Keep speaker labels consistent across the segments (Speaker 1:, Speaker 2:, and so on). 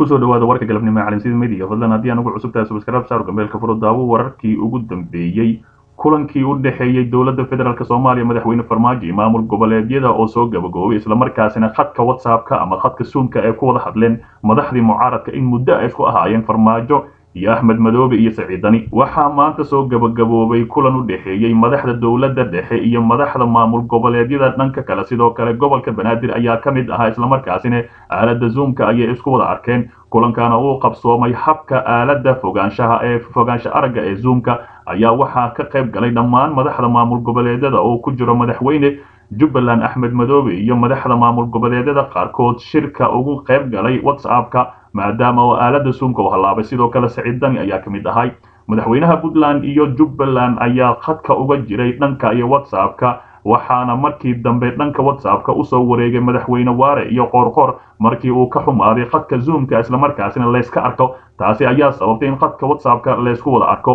Speaker 1: kusoo dhawaada warka galabnimo ee caalamsida midiga fadlan haddii aan ugu cusub tahay subscribe saar gambeelka furo daawo wararkii ugu dambeeyey kulankii u dhexeeyey dowladda federaalk soomaaliya madaxweyne farmaajo iyo maamul goboleedyada oo soo gabagoobay islamarkaasina khadka whatsappka ama khadka suunka ay ku wada hadleen madaxdii mucaaradka in muddo ay isku ahaayeen farmaajo iyo axmed madoobe iyo saciidani waxaa maanta soo gabagaboobay kulan u dhexeeyey madaxda dowladda dhexe iyo madaxda maamul goboleedyada dhanka kale sidoo kale gobolka banaadir ayaa ka mid ahaa islamarkaasina aalada zoomka ayay isku wada arkeen kulankana uu qabsoomay habka aalada fogaanshaha ee fogaansha aragga ee zoomka ayaa waxaa ka qayb galay dhammaan madaxda maamul goboleedyada oo ku jiro madaxweyne jubbaland axmed madoobe iyo madaxda maamul goboleedyada qaarkood shirka ugu qayb galay whatsappka maadaama oo aalada suunka u hallaabay sidoo kale saciid dani ayaa ka mid ahay madaxweynaha puntland iyo jubbaland ayaa khadka uga jiray dhanka iyo whatsappka waxaana markii dambe dhanka whatsappka usoo wareegay madaxweyne waare iyo qoorqoor markii uu ka xumaaday khadka zoomka islamarkaasina layska arko taasi ayaa sababtay in khadka whatsappka laysku wada arko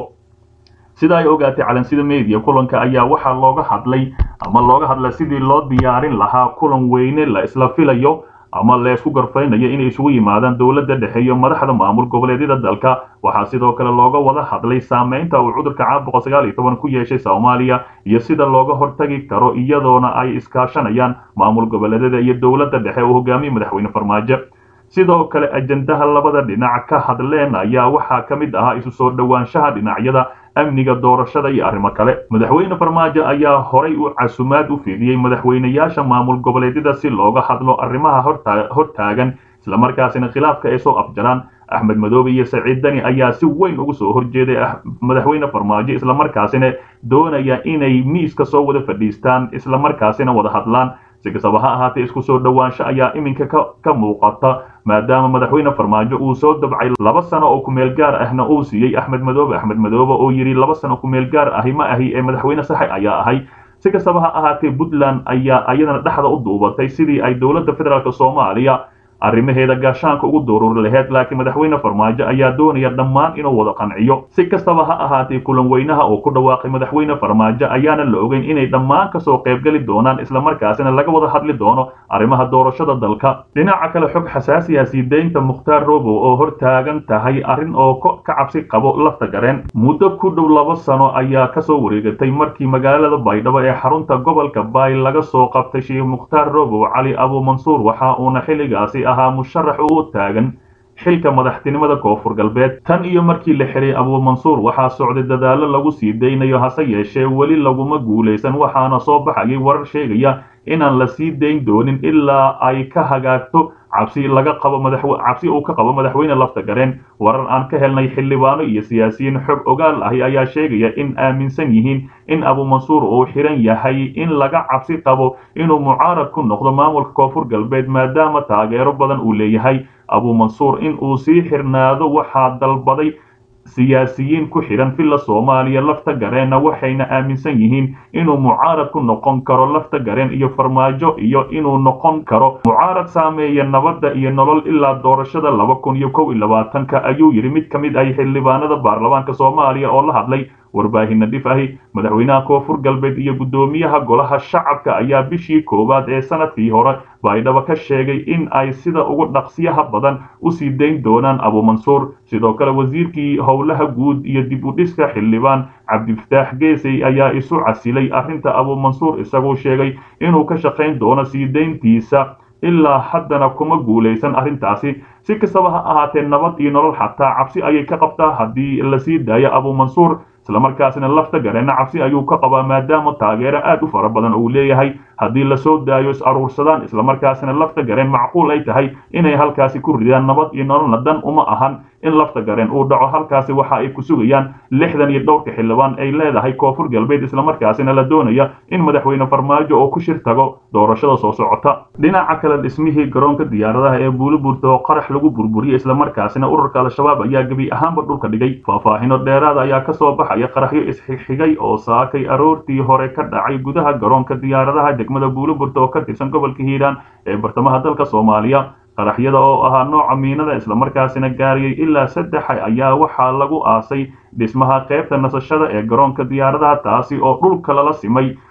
Speaker 1: sida ay ogaatay calansida media kulanka ayaa waxaa looga hadlay ama looga hadlay sidii loo diyaarin lahaa kulan weyne la isla filayo ama laysku garfaynayo inay isugu yimaadaan dowladda dhexe iyo madaxda maamul goboleedyada dalka waxaa sidoo kale looga wada hadlay saameynta uu cudurka caabuqa sagaal iyo toban ku yeeshay soomaaliya iyo sida looga hortagi karo iyadoona ay iskaashanayaan maamul goboleedyada iyo dowladda dhexe uu hogaamiye madaxweyne farmaajo sidoo kale ajendaha labada dhinac ka hadleen ayaa waxaa ka mid ahaa isu soo dhowaanshaha dhinacyada amniga doorashada iyo arrimo kale madaxweyne farmaajo ayaa horay u casumaad u fidiyey madaxweynayaasha maamul goboleedyada si looga hadlo arrimaha hortaagan islamarkaasina khilaafka ay soo afjaraan axmed madoobe iyo saciid dani ayaa si weyn ugu soo horjeeday madaxweyne farmaajo islamarkaasina doonaya inay miiska soo wada fadhiistaan islamarkaasina wada hadlaan si kastaba ha ahaatee isku soo dhowaansho ayaa iminka ka muuqata maadaama madaxweyne farmaajo uu soo dabcay laba sano oo kumeel gaar ahna uu siiyey axmed madoobe axmed madoobe oo yidhi laba sano kumeel gaar ahi ma ahi ee madaxweyne saxe ayaa ahay si kastaba ha ahaatee puntland ayaa ayadana dhexda u duubatay sidii ay dowladda federaalk soomaaliya arrimaheeda gaashaanka ugu duruuri laheyd laakiin madaxweyne farmaajo ayaa doonaya dhammaan inuu wada qanciyo si kastaba ha ahaatee kulan weynaha oo ku dhawaaqay madaxweyne farmaajo ayaana la ogeyn inay dhammaan kasoo qaybgeli doonaan islamarkaasina laga wada hadli doono arrimaha doorashada dalka dhinaca kale xog xasaasiya sii deynta mukhtaar robow oo hortaagan tahay arrin oo ka cabsi qabo lafta gareen muddo ku dhow laba sano ayaa kasoo wareegatay markii magaalada baydhabo ee xarunta gobolka baay laga soo qabtay sheekh mukhtaar robow cali abu mansuur waxa uuna xilligaasi ahaa musharax u taagan xilka madaxtinimada koonfur galbeed tan iyo markii la xiray abuumansuur waxaa socday dadaallo lagu sii daynayo hase yeeshee weli laguma guulaysan waxaana soo baxayay warar sheegaya inaan la sii dayn doonin ilaa ay ka hagaagto cabsi laga qabo cabsi uu ka qabo madaxweyne lafta gareen warar aan ka helnay xildhibaano iyo siyaasiyiin xog ogaal ahi ayaa sheegaya in aaminsan yihiin in abuumansuur uu xiran yahay in laga cabsi qabo inuu mucaarad ku noqdo maamulka koonfur galbeed maadaama taageero badan uu leeyahay abuumansuur in uu sii xirnaado waxaa dalbaday siyaasiyiin ku xidhan villa soomaaliya lafta gareenna waxayna aaminsan yihiin inuu mucaarad ku noqon karo lafta gareen iyo farmaajo iyo inuu noqon karo mucaarad saameeya nabadda iyo nolol ilaa doorashada laba kun iyo kow iyo labaatanka ayuu yidhi mid ka mid ah xildhibaanada baarlamaanka soomaaliya oo la hadlay warbaahinna dhif ahi madaxweynaha koonfur galbeed iyo guddoomiyaha golaha shacabka ayaa bishii koowaad ee sanadkii hore baydhabo ka sheegay in ay sida ugu dhaqsiyaha badan usii dayn doonaan abuumansuur sidoo kale wasiirkii howlaha guud iyo dib u dhiska xildhibaan cabdifataax geesey ayaa isu casilay arrinta abuumansuur isagoo sheegay inuu ka shaqayn doono sii dayntiisa ilaa haddana kuma guulaysan arrintaasi si kastaba ha ahaatee nabad iyo nolol xataa cabsi ayay ka qabtaa haddii la sii daayo abuumansuur islamarkaasina lafta gareenna cabsi ayuu ka qabaa maadaama taageero aad u fara badan uu leeyahay haddii lasoo daayo is aruursadaan islamarkaasina lafta gareen macquul ay tahay inay halkaasi ku ridaan nabad iyo nololna dan uma ahan in lafta gareen uu dhaco halkaasi waxa ay ku sugayaan lixdan iyo dhowrka xildhibaan ay leedahay koonfur galbeed islamarkaasina la doonaya in madaxweyne farmaajo oo ku shir tago doorashada soo socota dhinaca kale dhismihii garoonka diyaaradaha ee buuliburta oo qarax lagu burburiyey islamarkaasina ururka al-shabaab ayaa gebi ahaanba dhulka dhigay faahfaahino dheeraada ayaa kasoo baxaya qaraxyo isxigxigay oo saakay aroortii hore ka dhacay gudaha garoonka diyaaradaha degmada buuliburta oo ka tirsan gobolka hiiraan ee bartamaha dalka soomaaliya qaraxyada oo ahaa nooca miinada islamarkaasina gaariyey ilaa saddex ayaa waxaa lagu aasay dhismaha qaybta nasashada ee garoonka diyaaradaha taasi oo dhulka lala simay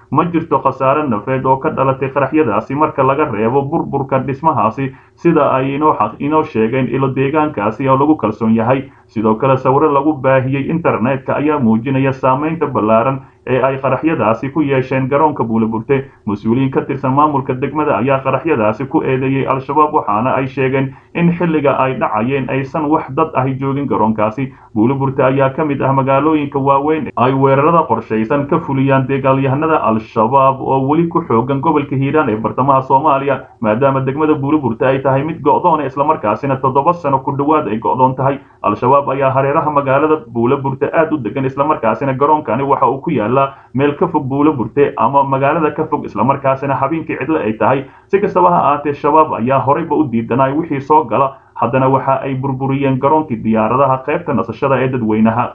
Speaker 1: ma jirto khasaare nafeed oo ka dhalatay qaraxyadaasi marka laga reebo burburka dhismahaasi sida ay inoo sheegeen ilo deegaankaasi oo lagu kalsoon yahay sidoo kale sawiro lagu baahiyey internetka ayaa muujinaya saameynta ballaaran ee ay qaraxyadaasi ku yeesheen garoonka buuleburte mas-uuliyiin ka tirsan maamulka degmada ayaa qaraxyadaasi ku eedeeyey al-shabaab waxaana ay sheegeen in xilliga ay dhacayeen aysan wax dad ahi joogin garoonkaasi buuleburte ayaa ka mid ah magaalooyinka waaweyn ay weerarada qorshaysan ka fuliyaan dagaalyahanada al-shabaab oo weli ku xoogan gobolka hiiraan ee bartamaha soomaaliya maadaama degmada buuleburte ay tahay mid go'doona islamarkaasina toddoba sano ku dhowaad ay go'doon tahay al-shabaab ayaa hareeraha magaalada buuleburte aad u degan islamarkaasina garoonkani waxa uu ku yaala meel ka fog buulo burte ama magaalada ka fog islamarkaasina habeenkii cidlo ay tahay si kastaba ha ahaatee shabaab ayaa horeyba u diidanay wixii soo gala haddana waxa ay burburiyeen garoonkii diyaaradaha qaybta nasashada ee dadweynaha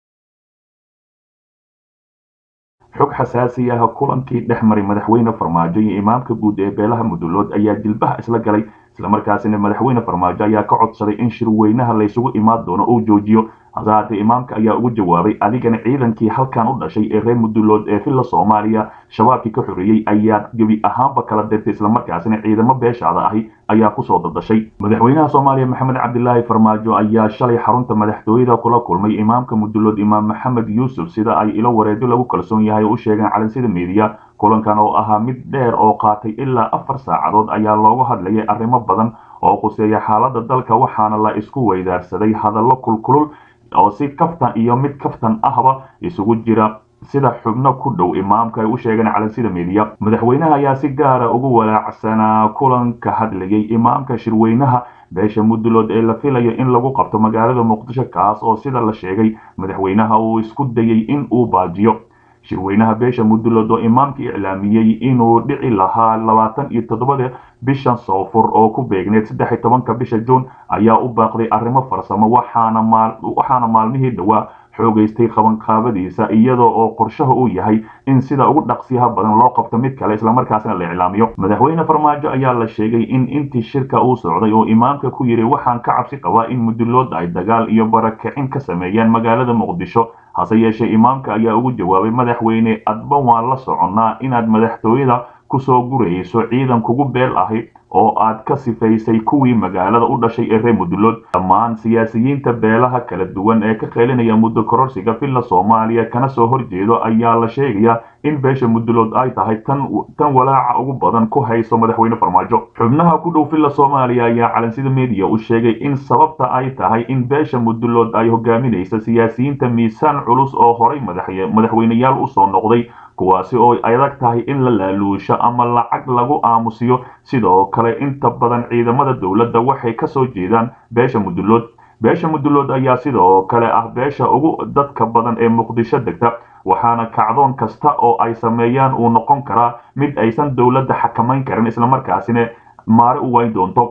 Speaker 1: xog xasaasi ah kulankii dhex maray madaxweyne farmaajo iyo imaamka guud ee beelaha mudulood ayaa jilbaha isla galay islamarkaasina madaxweyne farmaajo ayaa ka codsaday in shirweynaha laysugu imaan doono uu joojiyo hase haatee imaamka ayaa ugu jawaabay adigana ciidankii halkan u dhashay ee reer mudulood ee villa soomaaliya shabaabkii ka xoreeyey ayaa gebi ahaanba kala dirtay islamarkaasina ciidamo beeshaada ahi ayaa kusoo dadashay madaxweynaha soomaaliya maxamed cabdilaahi farmaajo ayaa shalay xarunta madaxtooyada kula kulmay imaamka mudulood imaam maxamed yuusuf sida ay ilo wareedyo lagu kalsoon yahay u sheegeen calansida meediya kulankan oo ahaa mid dheer oo qaatay ilaa afar saacadood ayaa looga hadlayay arrimo badan oo quseeya xaaladda dalka waxaana la isku weydaarsaday hadallo kulkulul oo si kaftan iyo mid kaftan ahba isugu jira sida xubno ku dhow imaamka ay u sheegeen calansida meediya madaxweynaha ayaa si gaara ugu walaacsanaa kulanka hadlayay imaamka shirweynaha beesha mudulood ee la filayo in lagu qabto magaalada muqdisho kaas oo sida la sheegay madaxweynaha uu isku dayay in uu baajiyo shirweynaha beesha mudulood oo imaamka iclaamiyey inuu dhici lahaa labaatan iyo toddobada bishan soofur oo ku beegneed saddex iyo tobanka bisha juun ayaa u baaqday arrimo farsamo waxaana maalmihii dhowaa xoogaystay qabanqaabadiisa iyadoo oo qorshaha uu yahay in sida ugu dhaqsiyaha badan loo qabto mid kale islamarkaasina la iclaamiyo madaxweyne farmaajo ayaa la sheegay in intii shirka uu socday oo imaamka ku yidhi waxaan ka cabsi qabaa in mudulood ay dagaal iyo barakicin ka sameeyaan magaalada muqdisho hase yeeshee imaamka ayaa ugu jawaabay madaxweyne adba waan la soconnaa inaad madaxtooyada kusoo gurayso ciidan kugu beel ahi oo aad ka sifaysay kuwii magaalada u dhashay ee reer mudulood dhammaan siyaasiyiinta beelaha kala duwan ee ka qeylinaya muddo kororsiga villa soomaaliya kana soo horjeedo ayaa la sheegayaa in beesha mudulood ay tahay tan tan walaaca ugu badan ku hayso madaxweyne farmaajo xubnaha ku dhow villa soomaaliya ayaa calansida media u sheegay in sababta ay tahay in beesha mudulood ay hogaaminaysa siyaasiyiinta miisaan culus oo horay madaxweyneyaal usoo noqday kuwaasi oo adag tahay in la laaluusho ama lacag lagu aamusiyo sidoo kale inta badan ciidamada dowladda waxay ka soo jeedaan beesha mudulood beesha mudulood ayaa sidoo kale ah beesha ugu dadka badan ee muqdisho degta waxaana kacdoon kasta oo ay sameeyaan uu noqon karaa mid aysan dowladda xakamayn karin islamarkaasina maare u wayn doonto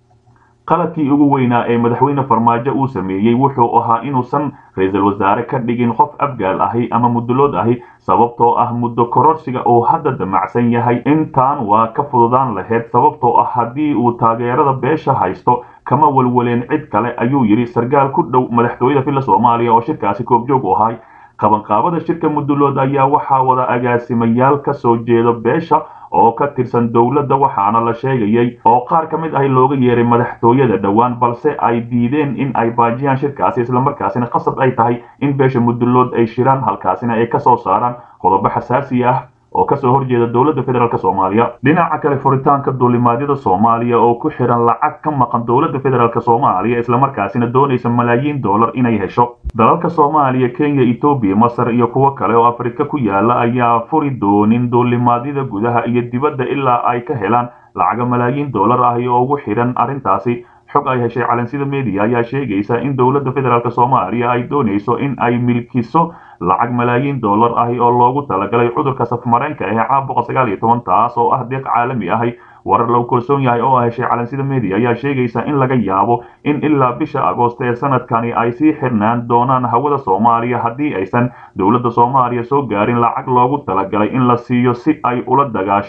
Speaker 1: qaladkii ugu weynaa ee madaxweyne farmaajo uu sameeyey wuxuu ahaa inuusan ra-iisul wasaare ka dhigin qof afgaal ahi ama mudulood ahi sababtoo ah muddo kororsiga uu hadda damacsan yahay intaan waa ka fududaan lahayd sababtoo ah haddii uu taageerada beesha haysto kama walwaleen cid kale ayuu yidhi sarkaal ku dhow madaxtooyada villa soomaaliya oo shirkaasi koobjoog u ahay qabanqaabada shirka mudulood ayaa waxaa wada agaasimayaal ka soo jeeda beesha oo ka tirsan dowladda waxaana la sheegayay oo qaar ka mid ahi looga yeeray madaxtooyada dhowaan balse ay diideen in ay baajiyaan shirkaasi islamarkaasina qasab ay tahay in beesha mudulood ay shiraan halkaasina ay kasoo saaraan qodobo xasaasi ah oo kasoo horjeeda dowladda federaalk soomaaliya dhinaca kale furitaanka duulimaadyada soomaaliya oo ku xiran lacag ka maqan dowladda federaalk soomaaliya islamarkaasina doonaysa malaayiin dollar inay hesho dalalka soomaaliya kenya etoobiya masar iyo kuwo kale oo afrika ku yaala ayaa furi doonin duulimaadyada gudaha iyo dibadda ilaa ay ka helaan lacaga malaayiin dollar ahi oo ugu xidhan arrintaasi xog ay heshay calansida media ayaa sheegaysa in dowladda federaalk soomaaliya ay doonayso in ay milkiso lacag malaayiin dollar ahi oo loogu talagalay cudurka safmareenka ee caabuqa sagaal iyo toban taas oo ah deeq caalami ahi warar lagu kalsoon yahay oo heshay calansida media ayaa sheegaysa in laga yaabo in ilaa bisha agoost ee sanadkani ay sii xirnaan doonaan hawada soomaaliya haddii aysan dowladda soomaaliya soo gaarin lacag loogu talagalay in la siiyo si ay ula dagaasho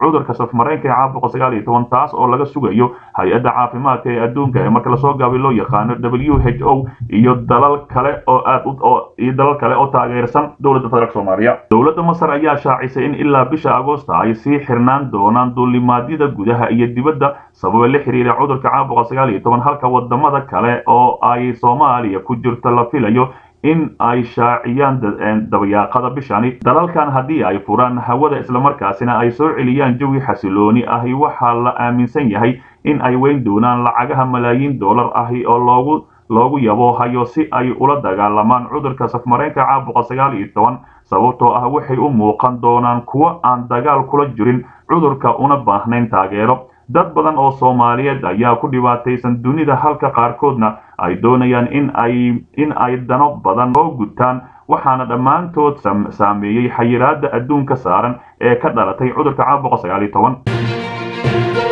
Speaker 1: cudurka safmareenka ee caabuqa sagaal iyo toban taas oo laga sugayo hay-adda caafimaadka ee adduunka ee marka lasoo gaabay loo yaqaano w h o iyo dalal kale oo aad iyo dalal kale oo taageersan dowladda federaalk soomaaliya dowladda masar ayaa shaacisay in ilaa bisha agoosta ay sii xirnaan doonaan duulimaadyada gudaha iyo dibadda sababa la xiriira cudurka caabuqa sagaal iyo toban halka wadamada kale oo ay soomaaliya ku jirto la filayo in ay shaaciyaan dabayaaqada bishani dalalkan haddii ay furaan hawada islamarkaasina ay soo celiyaan jawi xasilooni ahi waxaa la aaminsan yahay in ay weyn doonaan lacagaha malaayiin dollar ahi oo loogu loogu yabo hayo si ay ula dagaalamaan cudurka safmareenka caabuqa sagaal iyo toban sababtoo ah waxay u muuqan doonaan kuwo aan dagaal kula jirin cudurka una baahnayn taageero dad badan oo soomaaliyeed ayaa ku dhibaataysan dunida halka qaarkoodna ay doonayaan in ay in ay dano badan oo gutaan waxaana dhammaantood saameeyey xayiraada adduunka saaran ee ka dhalatay cudurka caabuqa sagaal iyo toban